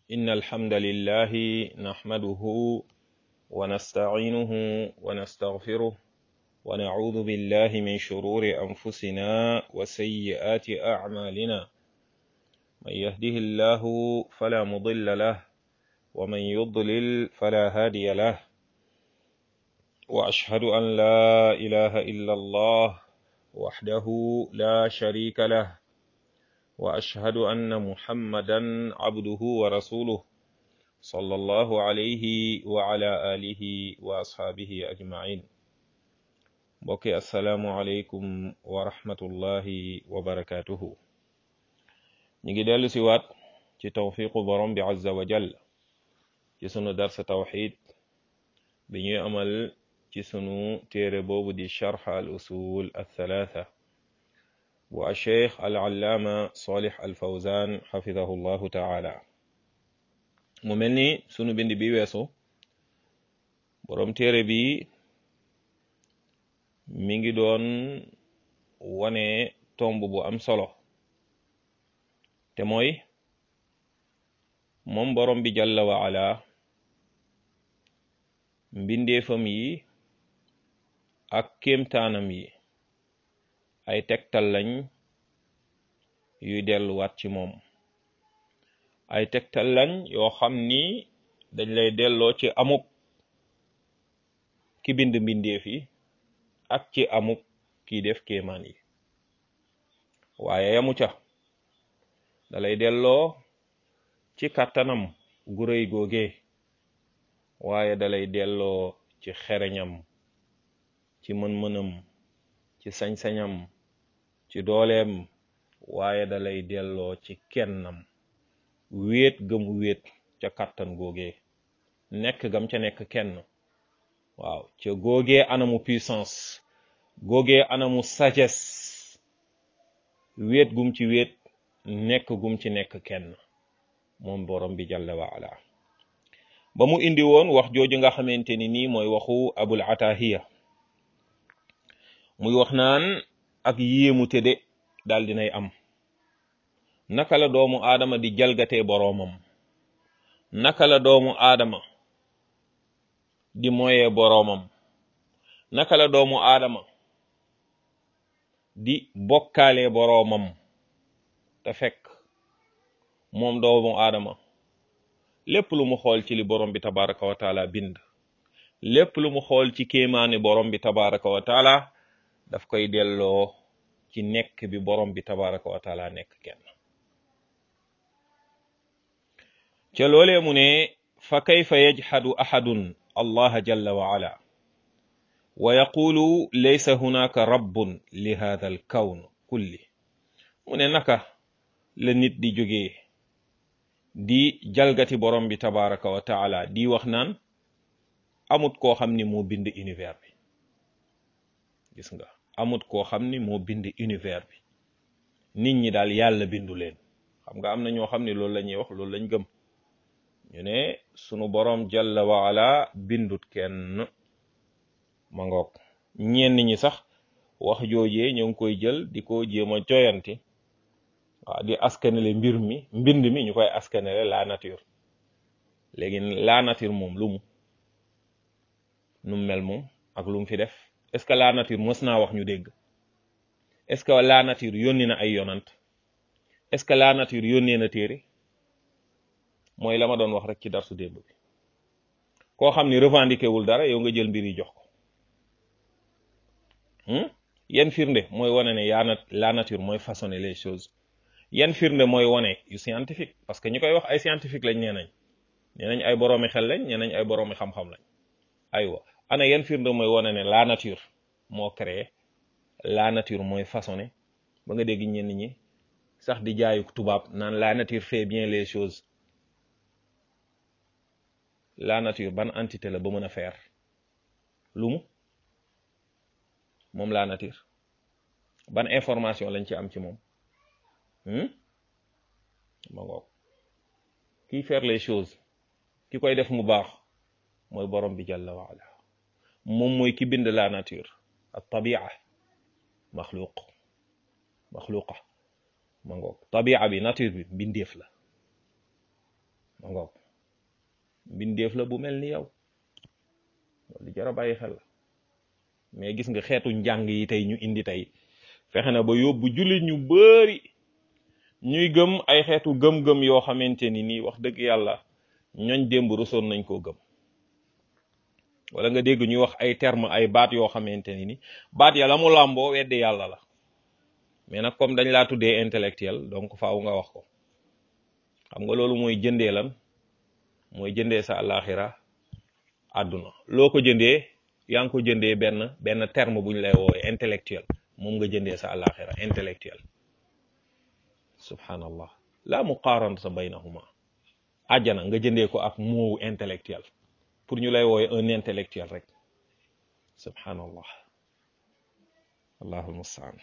إن الحمد لله نحمده ونستعينه ونستغفره ونعوذ بالله من شرور أنفسنا وسيئات أعمالنا من يهده الله فلا مضل له ومن يضلل فلا هادي له وأشهد أن لا إله إلا الله وحده لا شريك له وأشهد أن محمدا عبده ورسوله صلى الله عليه وعلى آله وأصحابه أجمعين بوكي السلام عليكم ورحمة الله وبركاته نيجي دالو سيوات ci tawfiqu borom bi azza wa jall ci sunu darsa tawxid bi ñuy amal ci sunu téere boobu di charx al usul althalatha bu alcheikh alallaama solih alfawzan xafidahu llahu taala mu mel ni sunu bind bi weesu borom téere bi mi ngi doon wane tomb bu am solo te mooy moom borom bi jalla wa ala mbindeefam yi ak kéemtaanam yi ay tegtal lañ yuy delluwaat ci moom ay tegtal lañ yoo xam ni dañ lay delloo ci amuk ki bind mbindeef yi ak ci amuk ki def kéemaan yi waaye yamu ca dalay delloo ci kàttanam gu rëy googe waaye dalay delloo ci xereñam ci mën-mënam ci sañ-sañam ci dooleem waaye dalay delloo ci kennam wéet gëm wéet ca kàttan googe nekk gam ca nekk kenn waaw ca googe anamu puissance googe anamu sagesse wéet gum ci wéet nekk gum ci nekk kenn moom borom bi jalla wa ala ba mu indi woon wax jooju nga xamante ni nii mooy waxu abul atahiya muy wax naan ak yéemu tëdde daal dinay am naka la doomu aadama di jalgatee boroomam naka la doomu aadama di moyee boroomam naka la doomu aadama di bokkaalee boroomam te fekk moom doomu aadama lépp lu mu xool ci li borom bi tabaraka wa taala bind lépp lu mu xool ci kéemaani borom bi tabaraka wa taala daf koy delloo ci nekk bi borom bi tabaraka wa taala nekk kenn ca loolee mu ne fa kayfa yajhadu ahadun allaha jalla wa ala wa yaqulu laysa hunaka rabbun li hadha al kawn kulli mu ne naka la nit di jógee di jalgati borom bi tabaraka wa taala di wax naan amut koo xam ni moo bind univers bi gis nga amut koo xam ni moo bind univers bi nit ñi daal yàlla bindu leen xam nga am na ñoo xam ni loolu la ñuy wax loolu lañ gëm ñu ne sunu borom jalla wa ala bindut kenn ma ngoog ñenn ñi sax wax joojee ñoo ngi koy jël di ko jéem a joyanti waaw di askanele mbir mi mbind mi ñu koy askanele la nature léegi la nature moom lu mu nu mel moom ak lu mu fi def est-ce que la nature mës naa wax ñu dégg est-ce que la nature yónni na ay yonant est-ce que la nature yónnee na téere mooy la ma doon wax rek ci darsu démb bi koo xam ni revendiqué wul dara yow nga jël mbir yi jox ko yan firnde mooy wane ne yaa na la nature mooy façonner les choses yan firnde mooy wane yu scientifique parce que ñi koy wax ay scientifique lañ nee nañ nee nañ ay boroomi xel lañ nee nañ ay boroomi xam-xam lañ aywa ana yan firnde mooy wane ne la nature moo créé la nature mooy façonné ba nga dégg ñenn ñi sax di jaayu tubaab naan la nature fait bien les choses la nature ban entité la ba mën a faire lu mu moom la nature ban information lañ ci am ci moom ma ngoog kiy faire les choses ki koy def mu baax mooy borom bi jalla wa ala moom mooy ki bind la nature ak tabia maxluq maxluqa ma ngoog tabia bi nature bi mbindeef la ma ngoog mbindeef la bu mel ni yow loolu jar a bàyyi xel la mais gis nga xeetu njàng yi tey ñu indi tey fexe na ba yóbbu jullit ñu bari ñuy gëm ay xeetu gëm-gëm yoo xamante ni nii wax dëgg yàlla ñooñ démb rusoon nañ koo gëm wala nga dégg ñuy wax ay terme ay baat yoo xamante ni ni baat ya la mu làmboo weddi yàlla la mais nag comme dañ laa tuddee intellectuel donc faaw nga wax ko xam nga loolu mooy jëndee lan mooy jëndee sa àllaaxira àdduna loo ko jëndee yaa ngi ko jëndee benn benn terme bu ñu lay woowee intellectuel moom nga jëndee sa àllaaxira intellectuel subhanallah la muqaaranata baynahuma àjjana nga jëndee ko ak moowu intellectuel pour ñu lay woowe un intellectuel rek subhanallah allahu almustaan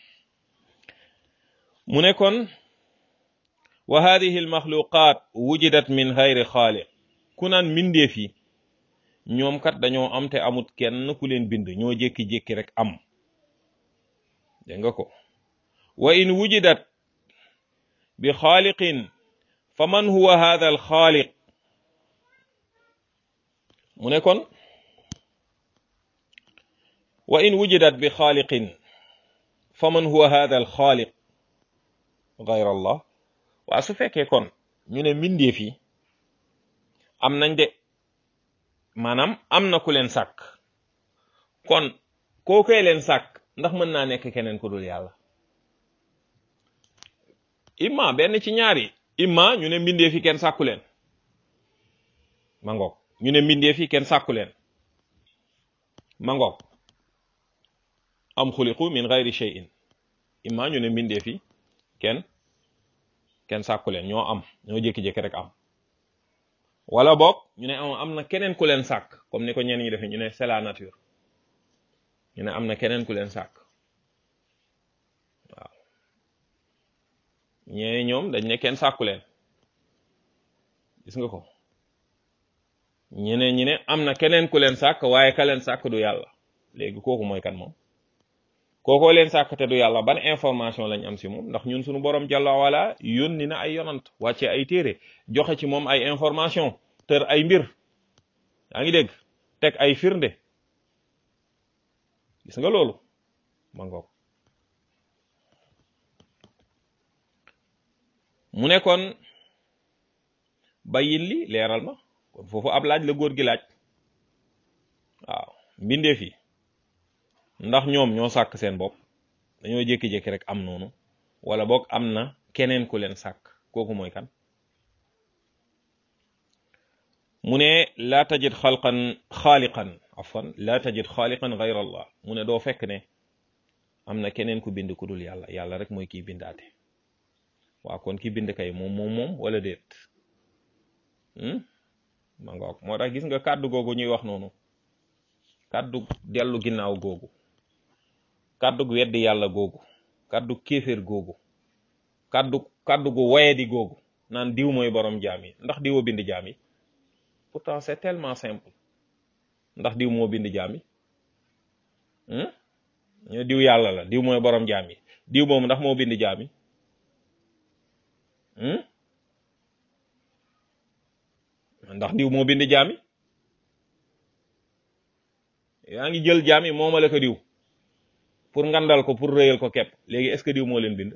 mu ne kon wa hadihi almaxluqat wujidat min gayri xaaliq ku naan mbindeef yi ñoom kat dañoo am te amut kenn ku leen bind ñoo jékki-jékki rek am dégg nga ko wa in wujidat bi xaaliqin fa man huwa hada alxaaliq mu ne kon wa in wujidat bi xaaliqin fa man huwa hada alxaaliq gayra allah waa su fekkee kon ñu ne mbindeef yi am nañ de maanaam am na ku leen sàkk kon kookoy leen sàkk ndax mën naa nekk keneen ku dul yàlla imma benn ci ñaari imma ñu ne mbindeef yi kenn sàkku leen ma ngoog ñu ne mbindeef yi kenn sàkku leen ma ngoog am xuliqu min gayri shay'in imma ñu ne mbindeef yi kenn kenn sàkku leen ñoo am ñoo jékki-jékki rek am wala boog ñu ne am am na keneen ku leen sàkk comme ni ko ñenn ñi defee ñu ne c'est la nature ñu ne am na keneen ku leen sàkk waaw ñee ñoom dañ ne kenn sàkku leen gis nga ko ñeneen ñi ne am na keneen ku leen sàkk waaye ka leen sàkk du yàlla léegi kooku mooy kan moom kookoo leen sàkk te du yàlla ban information lañ am si moom ndax ñun suñu borom jàlla wala yónni na ay yonant wàcce ay téere joxe ci moom ay information tër ay mbir yaa ngi dégg teg ay firnde gis nga loolu ma ngoog mu ne kon bayin li leeral ma kon foofu ab laaj la góor gi laaj waaw mbindeef yi ndax ñoom ñoo sàkk seen bopp dañoo jékki-jékki rek am noonu wala boog am na keneen ku leen sàkk kooku mooy kan mu ne laa tajid xalqan xaaliqan afwan laa tajid xaaliqan gayra allah mu ne doo fekk ne am na keneen ku bind ku dul yàlla yàlla rek mooy kiy bindaate waaw kon ki bind kay moom moom moom wala déet ma ngoog moo tax gis nga kàddu googu ñuy wax noonu kàddu dellu ginnaaw googu kàddu weddi yàlla googu kàddu kéeféer googu kàddu kàddu gu wayedi googu naan diw mooy borom jaam yi ndax diw a bind jaam yi pourtant c'est tellement simple ndax diw moo bind jaam yi ñu diw yàlla la diw mooy borom jaam yi diw moom ndax moo bind jaam yi ndax diw moo bind jaam yi yaa ngi jël jaam yi moomale ko diw pour ngandal ko pour rëyal ko kepp léegi est-ce que diw moo leen bind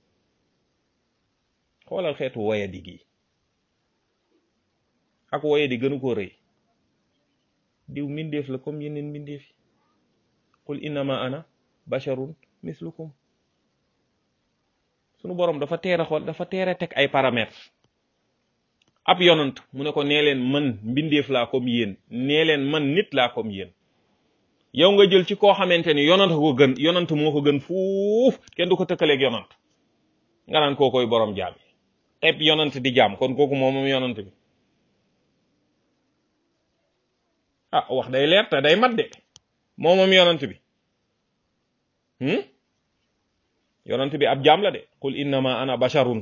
xoolal xeetu woyadi gi ak woyadi gënu koo rëy diw mbindeef la comme yeneen mbindeef yi qul innama ana basharun mislukum sunu borom dafa teer a xool dafa teer a teg ay paramètres ab yonant mu ne ko nee leen man mbindeef laa comme yéen nee leen man nit laa comme yéen yow nga jël ci koo xamante ni yonant ko gën yonant moo ko gën fuuf kenn du ko tëkkaleeg yonant nga naan koo koy borom jaam yi teb yonant di jaam kon kooku moom moom yonant bi ah wax day leer te day mat de moom moom yonant bi yonant bi ab jaam la de qul innama ana basharun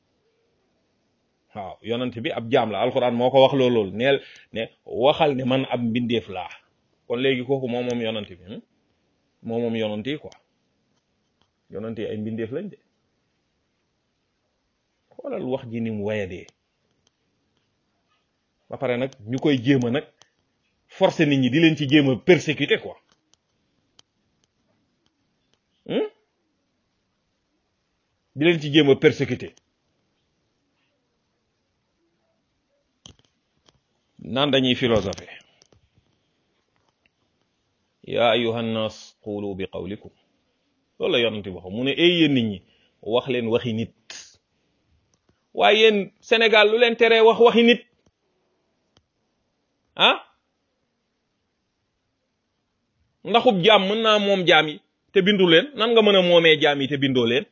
waaw yonant bi ab jaam la alquran moo ko wax loolu loolu neel ne waxal ne man ab mbindeef laa kon léegi kooku moom moom yonant bi moom moom yonant yi quoi yonant yi ay mbindeef lañ de xoolal wax ji ni mu wayadee ba pare nag ñu koy jéem a nag forcer nit ñi di leen ci jéem a persécuter quoi di leen ci jéem a persécuter naan dañuy philosophe yaa ayuha nnas qulu bi qawlikum loolu la yonante bi wax mu ne ay yéen nit ñi wax leen waxi nit waaye yéen Sénégal lu leen teree wax waxi nit ah ndaxub jaam mën naa moom jaam yi te bindu leen nan nga mën a moomee jaam yi te bindoo leen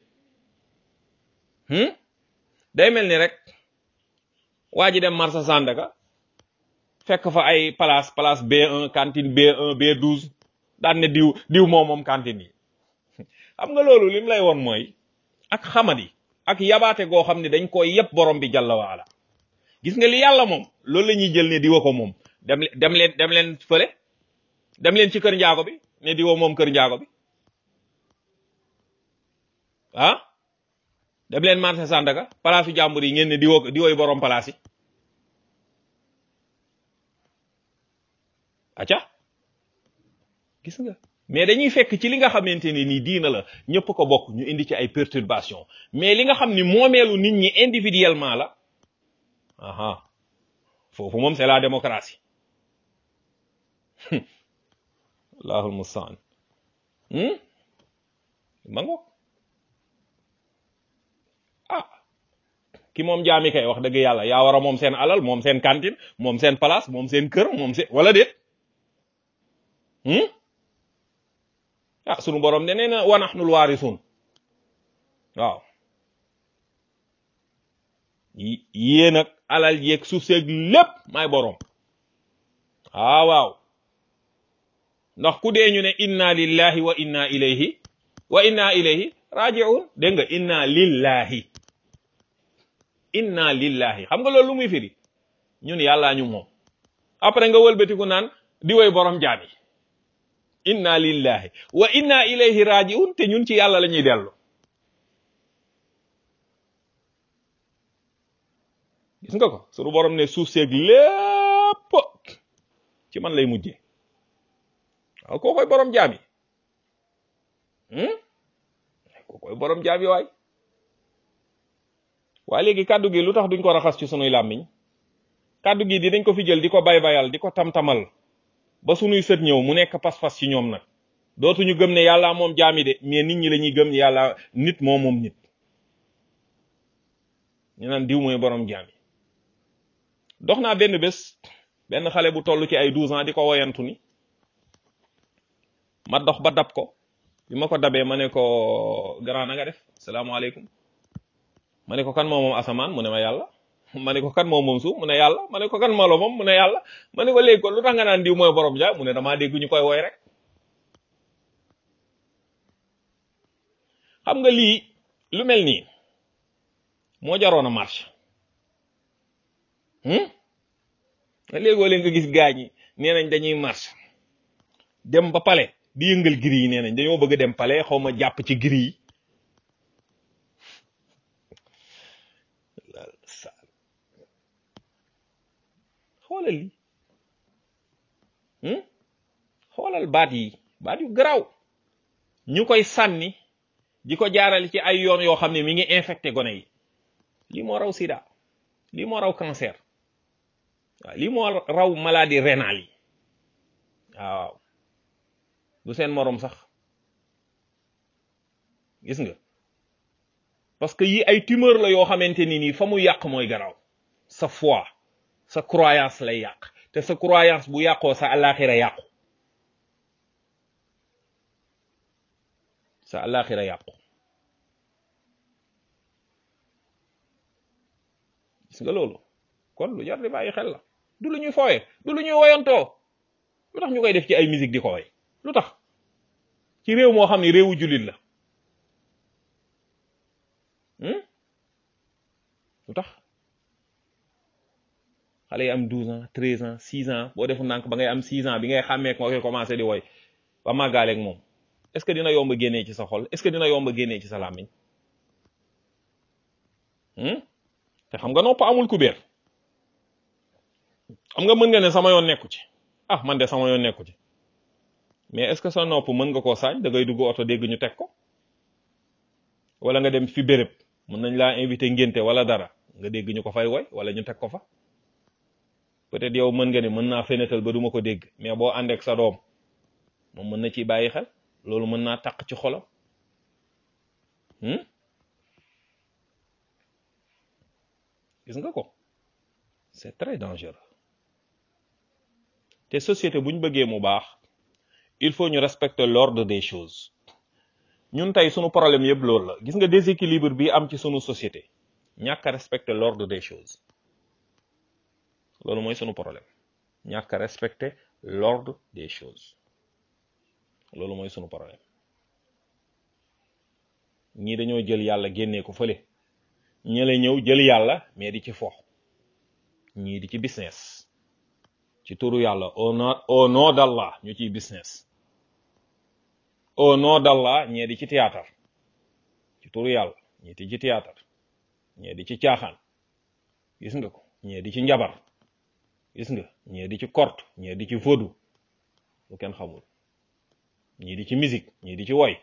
day mel ni rek waa ji dem marché Sandaga fekk fa ay place place B1 cantine B1 B12 daan ne diw diw moom moom cantine yi xam nga loolu lim lay woon mooy ak xamadi ak yabaate goo xam ne dañ koy yëpp borom bi jàlla waala gis nga li yàlla moom loolu la ñuy jël ne diwa ko moom dem dem leen dem leen fële dem leen ci kër njaago bi ne diwa moom kër njaago bi ah dem leen marché Sandaga place yu jàmbur yi ngeen ne diwoo diwooy borom place yi acca gis nga mais dañuy fekk ci li nga xamante ne nii diina la ñëpp ko bokk ñu indi ci ay perturbation mais li nga xam ni moomeelu nit ñi individuellement la aha foofu moom c'est la démocratie allahul mustaan ma ngoog ah ki moom jaami kay wax dëgg yàlla yaa war a moom seen alal moom seen cantine moom seen place moom seen kër moom seen wala déet ah sunu borom ne nee na wa nahnul waarisuun waaw yéen ak alal yeeg suuf seeg lépp may borom ah waaw ndax ku dee ñu ne inna lillahi wa inna ilayhi wa inna ilayhi raji'un dégg nga inna lillahi inna lillahi xam nga loolu lu muy firi ñun yàllaa ñu moom après nga wëlbatiku naan di woy borom jaami inna lillahi wa inna ilayhi raji'un te ñun ci yàlla la ñuy dellu gis nga ko sunu borom ne suuf seeg lépp ci man lay mujjee waaw koo koy borom jaami koo koy borom jaami waay waaye léegi kàddu gi lu tax duñ ko raxas ci sunuy làmmiñ kàddu gi dinañ ko fi jël di ko bay bayal di ko tam-tamal ba sunuy sët ñëw mu nekk pas-pas ci ñoom nag dootuñu gëm ne yàlla moom jaami de mais nit ñi la ñuy gëm yàlla nit moo moom nit ñu naan diw mooy borom jaami dox naa benn bés benn xale bu toll ci ay douze ans di ko woyantu ni ma dox ba dab ko bi ma ko dabee ma ne ko grand na nga def salaamaaleykum ma ne ko kan moo moom asamaan mu ne ma yàlla ma ne ko kan moo moom suuf mu ne yàlla ma ne ko kan moo la moom mu ne yàlla ma ne ko léegi kon lu tax nga naan diw mooy borom jaam mu ne damaa dégg ñu koy woy rek xam nga lii lu mel nii moo jaroon a marche léegoo leen nga gis gaañ yi nee nañ dañuy marche dem ba pale di yëngal giri yi nee nañ dañoo bëgg dem pale xaw ma jàpp ci giri yi xoolal li xoolal baat yi baat yu garaaw ñu koy sànni di ko jaarale ci ay yoon yoo xam ne mi ngi infecté gone yi lii moo raw sida lii moo raw cancer waaw lii moo raw maladie rénale yi waaw du seen moroom sax gis nga parce que yi ay tumeur la yoo xamante ni nii fa mu yàq mooy garaaw sa foi sa croyance lay yàq te sa croyance bu yàqoo sa alaxira yàqu sa alaxira yàqu gis nga loolu kon lu jar di bàyyi xel la du lu ñuy fooye du lu ñuy woyantoo lu tax ñu koy def ci ay musique di ko woy lu tax ci réew moo xam ne réewu jullit la lu tax xale yi am douze ans treize ans six ans boo defu nànk ba ngay am six ans bi ngay xàmmee ko nga koy commencé di woy ba màggaaleeg moom est-ce que dina yomb génnee ci sa xol est-ce que dina yomb génnee ci sa làmmiñ te xam nga nopp amul kubéer xam nga mën nga ne sama yoon nekku ci ah man de sama yoon nekku ci mais est-ce que sa nopp mën nga koo saañ da ngay dugg oto dégg ñu teg ko wala nga dem fi béréb mën nañ laa invité ngénte wala dara nga dégg ñu ko fay woy wala ñu teg ko fa peut-être yow mën nga ne mën naa fenetal ba duma ko dégg mais boo àndeek sa doom moom mën na ciy bàyyi xel loolu mën naa taq ci xolam gis nga ko c'est très dangereux te société bu ñu bëggee mu baax il faut ñu respecter l'ordre des choses ñun tey sunu problème yëpp loolu la gis nga déséquilibre bi am ci sunu société ñàkk a respecter l'ordre des choses loolu mooy sunu problème ñàkk a respecter l'ordre des choses loolu mooy sunu problème ñii dañoo jël yàlla génnee ko fële ñële ñëw jël yàlla mais di ci fo ñii di ci business ci turu yàlla au nom au nom d'Allah ñu ciy business au nom d'Allah ñee di ci théâtre ci turu yàlla ñii di ci théâtre ñee di ci caaxaan gis nga ko ñee di ci njabar gis nga ñee di ci korte ñee di ci vaudou lu kenn xamul ñii di ci musique ñii di ci woy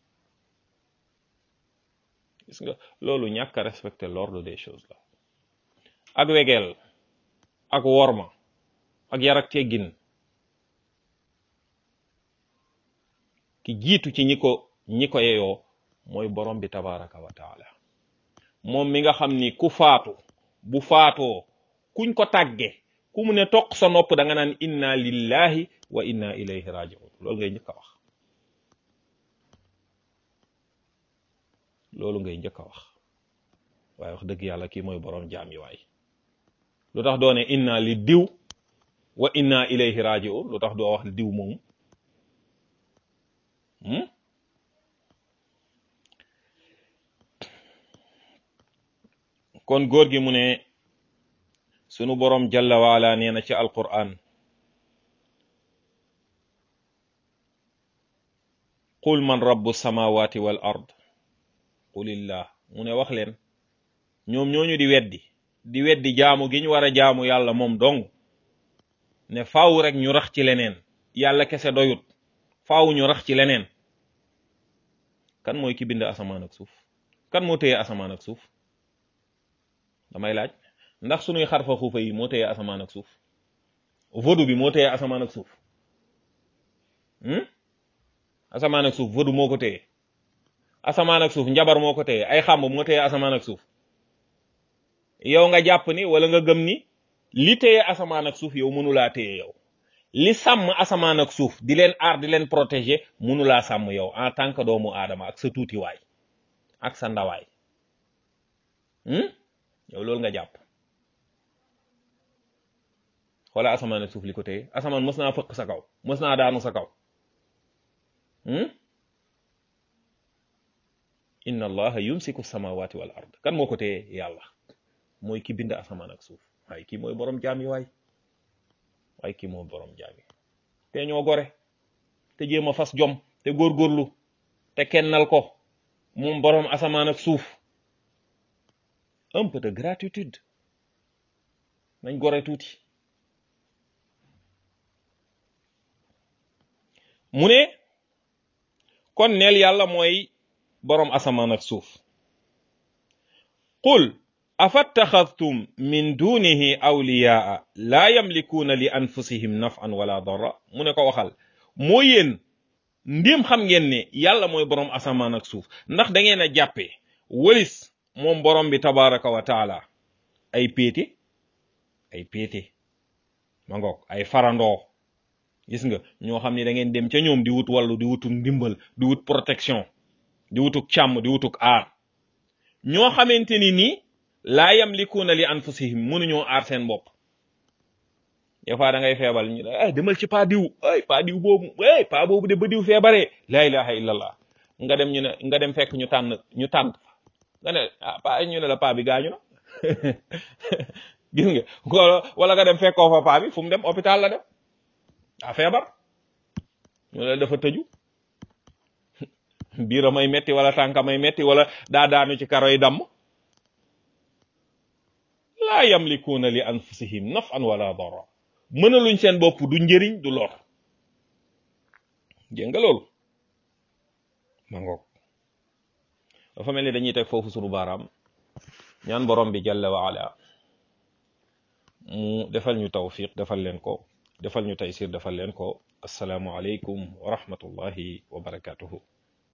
gis nga loolu ñàkk a respecter l'ordre des choses la ak wegeel ak worma ak yar ak teggin ki jiitu ci ñi ko ñi ko yeyoo mooy borom bi tabaraka wa taala moom mi nga xam ni ku faatu bu faatoo kuñ ko tàgge ku mu ne toq sa nopp da nga naan inna lillahi wa inna ilayhi raji'un loolu ngay njëkk a wax loolu ngay njëkk a wax waaye wax dëgg yàlla kii mooy borom jaam yi waay lu tax doone inna li diw wa inna ilayhi raji'un lu tax doo wax diw moom kon góor gi mu ne sunu borom jalla waala nee na ci alquran qul man rabbu samawati wal ard qulillah mu ne wax leen ñoom ñooñu di weddi di weddi jaamu gi ñu war a jaamu yàlla moom dong ne faaw rek ñu rax ci leneen yàlla kese doyut faaw ñu rax ci leneen kan mooy ki bind asamaan ak suuf kan moo téye asamaan ak suuf damay laaj ndax sunuy xarfa xuufa yi moo téye asamaan ak suuf vodu bi moo téye asamaan ak suuf asamaan ak suuf vodu moo ko téye asamaan ak suuf njabar moo ko téye ay xàmb moo téye asamaan ak suuf yow nga jàpp ni wala nga gëm ni li téye asamaan ak suuf yow mënulaa téye yow li sàmm asamaan ak suuf di leen aar di leen protéger mënulaa sàmm yow en tant que doomu aadama ak sa tuutiwaay ak sa ndawaay yow loolu nga jàpp xoola asamaan ak suuf li ko téye asamaan mës naa fëq sa kaw mës naa daanu sa kaw inna allaha yumsiku samawati wal ard kan moo ko téye yàlla mooy ki bind asamaan ak suuf waaye kii mooy borom jaam yi waay waaye kii mooy borom jaam yi te ñoo gore te jéem a fas jom te góorgóorlu te kennal ko moom borom asamaan ak suuf un peu de gratitude nañ gore tuuti mu ne kon neel yàlla mooy boroom asamaan ak suuf qul afattaxadtum min dunihi awliyaa laa yamlikuuna li anfusihim naf'an wala darra mu ne ko waxal moo yéen ndim xam ngeen ne yàlla mooy boroom asamaan ak suuf ndax da ngeen a jàppee wëlis moom borom bi tabaraka wa taala ay péete ay péete ma ngoog ay farandoo gis nga ñoo xam ne da ngeen dem ca ñoom di wut wàllu di wutuk ndimbal di wut protection di wutuk càmm di wutuk aar ñoo xamante ni nii laa yamlikuuna li anfusihim mënuñoo aar seen bopp des fois da ngay feebal ñu ne ay demal ci pa diw ay pa diw boobu ay pa boobu de ba diw feebaree la ilaha illallah nga dem ñu ne nga dem fekk ñu tànn ñu tànn nga ne ah pa ñu ne la pa bi gaañu na gis nga wala nga dem fekkoo fa pa bi fu mu dem hôpital la dem daa feebar ñu ne dafa tëju biira may metti wala tànka may metti wala daa daanu ci karo yi damm laa yamlikuuna li anfusihim naf'an wala darra mënaluñ seen bopp du njëriñ du lor dégg nga loolu ma ngoog dafa mel ni dañuy teg foofu sunu baaraam ñaan borom bi jalla wa ala mu defal ñu tawfiq defal leen ko defal ñu taysir defal leen ko assalaamu aleykum wa rahmatullahi wa barakatuhu